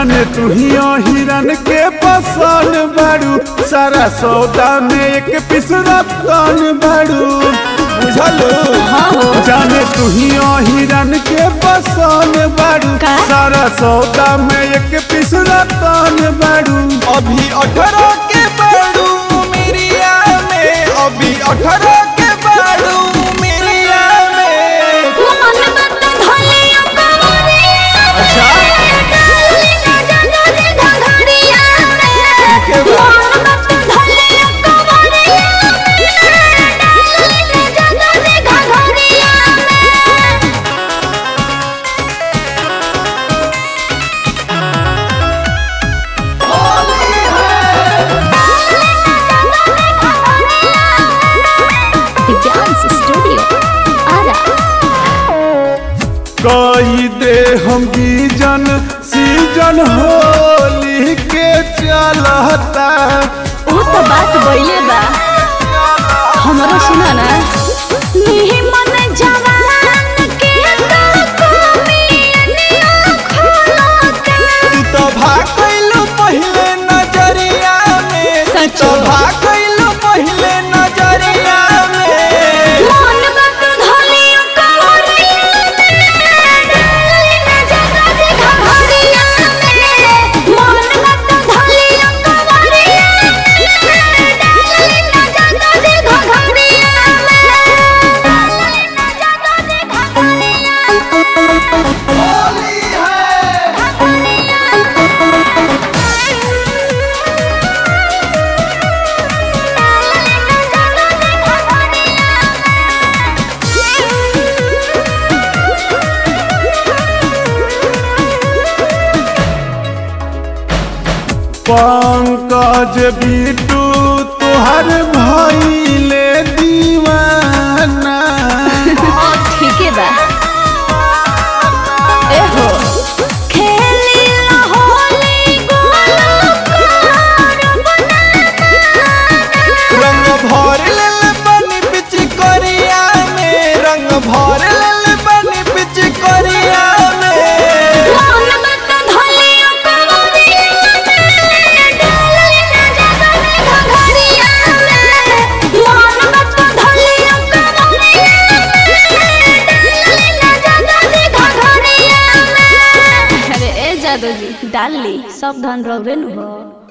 जाने तू ही हिरन के पसंद बाड़ू सारा सौदा में एक पीस रतन बाड़ू बुझलो जाने तू ही हिरन के पसंद बाड़ू का? सारा सौदा में एक पीस रतन बाड़ू अभी अठारह के बाड़ू मिरिया में अभी अठारह के बाड़ू मिरिया में मन बत धलिया कवरिया अच्छा। डाली ना जानो रे घघरिया में के बा? मन बत धलिया कवरिया डाली ना जानो रे घघरिया में डांस स्टूडियो आरा कही दे हम गीजन सीजन होली के चलता वो तो बात बइले बा हमरो सुना ना निहि मन जवान के तो कमियनिया खोलता तू तो भागलू पहले नजरिया में तू सच तो में। भागलू पहले नजरिया में मन बत धलिया कवरिया डाली ना जानो रे घघरिया में मन बत धलिया कवरिया डाली ना जानो रे घघरिया में डाली ना जानो रे घघरिया पंकज बिटू तुहर भइले दीवाना ठीके बा एहो खेली ला होली गोलो कार रंग भर लेल बनी बिच करिया में रंग भर लेल बनी बिच करिया में मन मत धलिया कवरिया में डाली ना जानो रे घघरिया में मन मत धलिया कवरिया में डाली ना जानो रे घघरिया में अरे ए जादू जी डाल ली सब धन रौरे नु हो